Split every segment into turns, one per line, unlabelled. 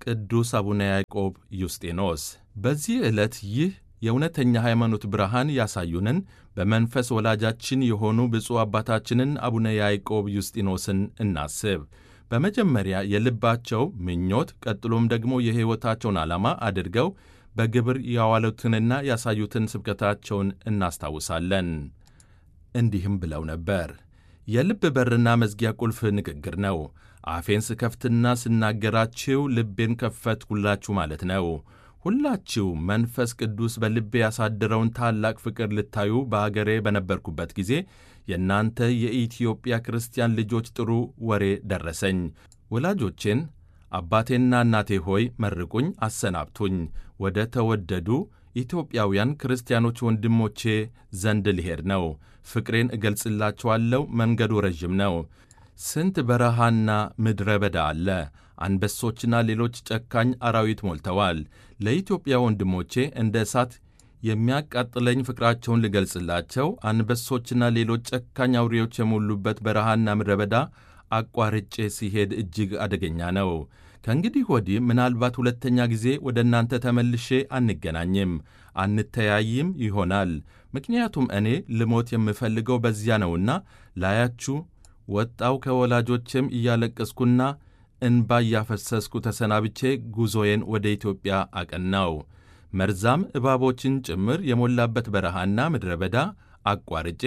ቅዱስ አቡነ ያዕቆብ ዩስጢኖስ። በዚህ ዕለት ይህ የእውነተኛ ሃይማኖት ብርሃን ያሳዩንን በመንፈስ ወላጃችን የሆኑ ብፁዕ አባታችንን አቡነ ያዕቆብ ዩስጢኖስን እናስብ። በመጀመሪያ የልባቸው ምኞት ቀጥሎም ደግሞ የሕይወታቸውን ዓላማ አድርገው በግብር ያዋሉትንና ያሳዩትን ስብከታቸውን እናስታውሳለን። እንዲህም ብለው ነበር። የልብ በርና መዝጊያ ቁልፍ ንግግር ነው። አፌን ስከፍትና ስናገራችሁ ልቤን ከፈትኩላችሁ ማለት ነው። ሁላችሁ መንፈስ ቅዱስ በልቤ ያሳደረውን ታላቅ ፍቅር ልታዩ በአገሬ በነበርኩበት ጊዜ የእናንተ የኢትዮጵያ ክርስቲያን ልጆች ጥሩ ወሬ ደረሰኝ። ወላጆቼን አባቴና እናቴ ሆይ መርቁኝ፣ አሰናብቱኝ። ወደ ተወደዱ ኢትዮጵያውያን ክርስቲያኖች ወንድሞቼ ዘንድ ልሄድ ነው። ፍቅሬን እገልጽላችኋለሁ። መንገዱ ረዥም ነው። ስንት በረሃና ምድረ በዳ አለ። አንበሶችና ሌሎች ጨካኝ አራዊት ሞልተዋል። ለኢትዮጵያ ወንድሞቼ እንደ እሳት የሚያቃጥለኝ ፍቅራቸውን ልገልጽላቸው አንበሶችና ሌሎች ጨካኝ አውሬዎች የሞሉበት በረሃና ምድረ በዳ አቋርጬ ሲሄድ እጅግ አደገኛ ነው። ከእንግዲህ ወዲህ ምናልባት ሁለተኛ ጊዜ ወደ እናንተ ተመልሼ አንገናኝም፣ አንተያይም ይሆናል። ምክንያቱም እኔ ልሞት የምፈልገው በዚያ ነውና ላያችሁ ወጣው ከወላጆቼም እያለቀስኩና እንባ እያፈሰስኩ ተሰናብቼ ጉዞዬን ወደ ኢትዮጵያ አቀናው። መርዛም እባቦችን ጭምር የሞላበት በረሃና ምድረ በዳ አቋርጬ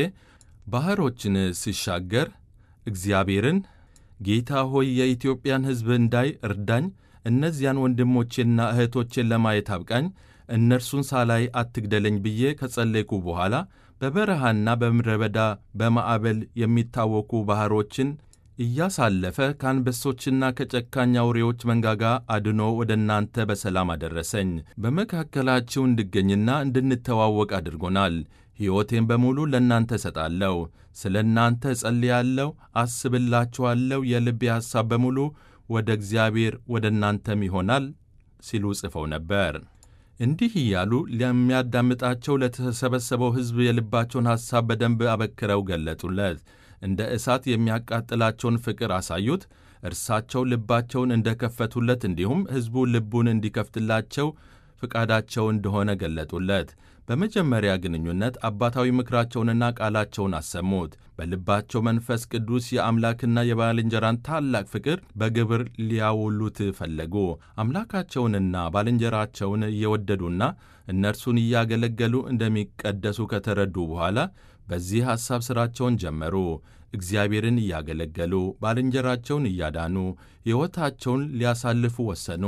ባሕሮችን ሲሻገር እግዚአብሔርን ጌታ ሆይ የኢትዮጵያን ሕዝብ እንዳይ እርዳኝ፣ እነዚያን ወንድሞቼና እህቶቼን ለማየት አብቃኝ፣ እነርሱን ሳላይ አትግደለኝ ብዬ ከጸለይኩ በኋላ በበረሃና በምድረ በዳ በማዕበል የሚታወኩ ባሕሮችን እያሳለፈ ከአንበሶችና ከጨካኝ አውሬዎች መንጋጋ አድኖ ወደ እናንተ በሰላም አደረሰኝ። በመካከላችሁ እንድገኝና እንድንተዋወቅ አድርጎናል። ሕይወቴን በሙሉ ለእናንተ እሰጣለሁ። ስለ እናንተ እጸልያለሁ፣ አስብላችኋለሁ። የልቤ ሐሳብ በሙሉ ወደ እግዚአብሔር ወደ እናንተም ይሆናል ሲሉ ጽፈው ነበር። እንዲህ እያሉ ለሚያዳምጣቸው ለተሰበሰበው ሕዝብ የልባቸውን ሐሳብ በደንብ አበክረው ገለጡለት። እንደ እሳት የሚያቃጥላቸውን ፍቅር አሳዩት። እርሳቸው ልባቸውን እንደከፈቱለት እንዲሁም ሕዝቡ ልቡን እንዲከፍትላቸው ፍቃዳቸው እንደሆነ ገለጡለት። በመጀመሪያ ግንኙነት አባታዊ ምክራቸውንና ቃላቸውን አሰሙት። በልባቸው መንፈስ ቅዱስ የአምላክና የባልንጀራን ታላቅ ፍቅር በግብር ሊያውሉት ፈለጉ። አምላካቸውንና ባልንጀራቸውን እየወደዱና እነርሱን እያገለገሉ እንደሚቀደሱ ከተረዱ በኋላ በዚህ ሐሳብ ሥራቸውን ጀመሩ። እግዚአብሔርን እያገለገሉ ባልንጀራቸውን እያዳኑ ሕይወታቸውን ሊያሳልፉ ወሰኑ።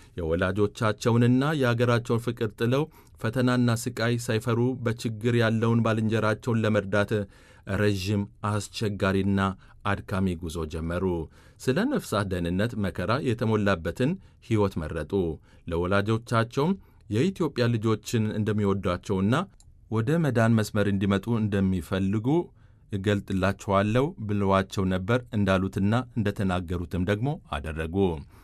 የወላጆቻቸውንና የአገራቸውን ፍቅር ጥለው ፈተናና ሥቃይ ሳይፈሩ በችግር ያለውን ባልንጀራቸውን ለመርዳት ረዥም አስቸጋሪና አድካሚ ጉዞ ጀመሩ። ስለ ነፍሳት ደህንነት መከራ የተሞላበትን ሕይወት መረጡ። ለወላጆቻቸውም የኢትዮጵያ ልጆችን እንደሚወዷቸውና ወደ መዳን መስመር እንዲመጡ እንደሚፈልጉ እገልጥላችኋለሁ ብለዋቸው ነበር። እንዳሉትና እንደተናገሩትም ደግሞ አደረጉ።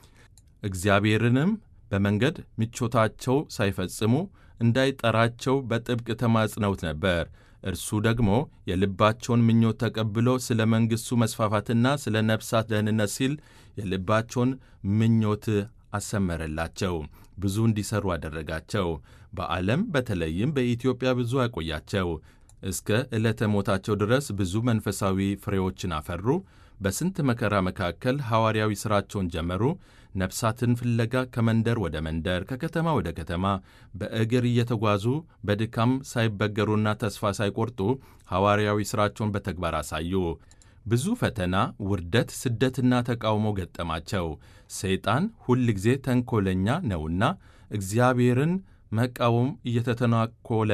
እግዚአብሔርንም በመንገድ ምቾታቸው ሳይፈጽሙ እንዳይጠራቸው በጥብቅ ተማጽነውት ነበር። እርሱ ደግሞ የልባቸውን ምኞት ተቀብሎ ስለ መንግሥቱ መስፋፋትና ስለ ነፍሳት ደህንነት ሲል የልባቸውን ምኞት አሰመረላቸው። ብዙ እንዲሠሩ አደረጋቸው። በዓለም በተለይም በኢትዮጵያ ብዙ አቆያቸው። እስከ ዕለተ ሞታቸው ድረስ ብዙ መንፈሳዊ ፍሬዎችን አፈሩ። በስንት መከራ መካከል ሐዋርያዊ ሥራቸውን ጀመሩ። ነፍሳትን ፍለጋ ከመንደር ወደ መንደር፣ ከከተማ ወደ ከተማ በእግር እየተጓዙ በድካም ሳይበገሩና ተስፋ ሳይቆርጡ ሐዋርያዊ ሥራቸውን በተግባር አሳዩ። ብዙ ፈተና፣ ውርደት፣ ስደትና ተቃውሞ ገጠማቸው። ሰይጣን ሁል ጊዜ ተንኰለኛ ነውና እግዚአብሔርን መቃወም እየተተናኮለ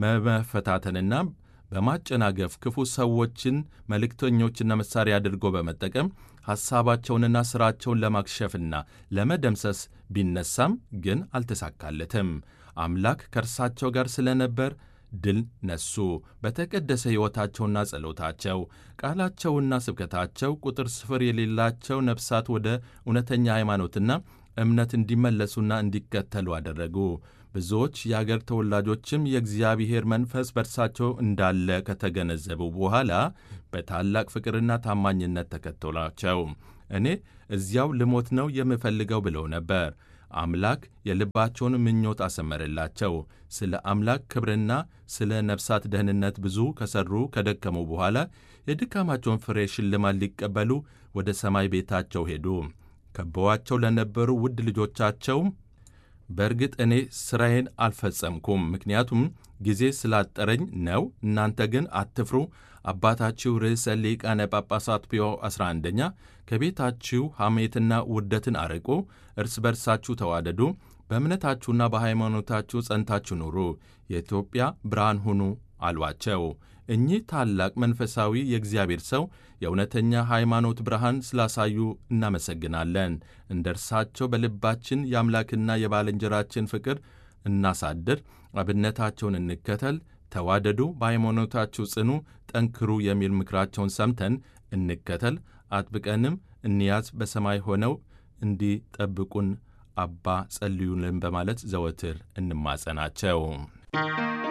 በመፈታተንና በማጨናገፍ ክፉ ሰዎችን መልእክተኞችና መሣሪያ አድርጎ በመጠቀም ሐሳባቸውንና ሥራቸውን ለማክሸፍና ለመደምሰስ ቢነሳም ግን አልተሳካለትም። አምላክ ከእርሳቸው ጋር ስለነበር ድል ነሱ። በተቀደሰ ሕይወታቸውና ጸሎታቸው፣ ቃላቸውና ስብከታቸው ቁጥር ስፍር የሌላቸው ነፍሳት ወደ እውነተኛ ሃይማኖትና እምነት እንዲመለሱና እንዲከተሉ አደረጉ። ብዙዎች የአገር ተወላጆችም የእግዚአብሔር መንፈስ በእርሳቸው እንዳለ ከተገነዘቡ በኋላ በታላቅ ፍቅርና ታማኝነት ተከተሏቸው። እኔ እዚያው ልሞት ነው የምፈልገው ብለው ነበር። አምላክ የልባቸውን ምኞት አሰመረላቸው። ስለ አምላክ ክብርና ስለ ነፍሳት ደህንነት ብዙ ከሠሩ ከደከሙ በኋላ የድካማቸውን ፍሬ ሽልማት ሊቀበሉ ወደ ሰማይ ቤታቸው ሄዱ። ከበዋቸው ለነበሩ ውድ ልጆቻቸው በእርግጥ እኔ ሥራዬን አልፈጸምኩም፣ ምክንያቱም ጊዜ ስላጠረኝ ነው። እናንተ ግን አትፍሩ። አባታችሁ ርዕሰ ሊቃነ ጳጳሳት ፒዮ 11ኛ ከቤታችሁ ሐሜትና ውርደትን አርቁ፣ እርስ በርሳችሁ ተዋደዱ፣ በእምነታችሁና በሃይማኖታችሁ ጸንታችሁ ኑሩ፣ የኢትዮጵያ ብርሃን ሁኑ አሏቸው። እኚህ ታላቅ መንፈሳዊ የእግዚአብሔር ሰው የእውነተኛ ሃይማኖት ብርሃን ስላሳዩ እናመሰግናለን። እንደ እርሳቸው በልባችን የአምላክና የባልንጀራችን ፍቅር እናሳድር፣ አብነታቸውን እንከተል፣ ተዋደዱ፣ በሃይማኖታችሁ ጽኑ፣ ጠንክሩ የሚል ምክራቸውን ሰምተን እንከተል፣ አጥብቀንም እንያዝ። በሰማይ ሆነው እንዲጠብቁን አባ ጸልዩልን በማለት ዘወትር እንማጸናቸው።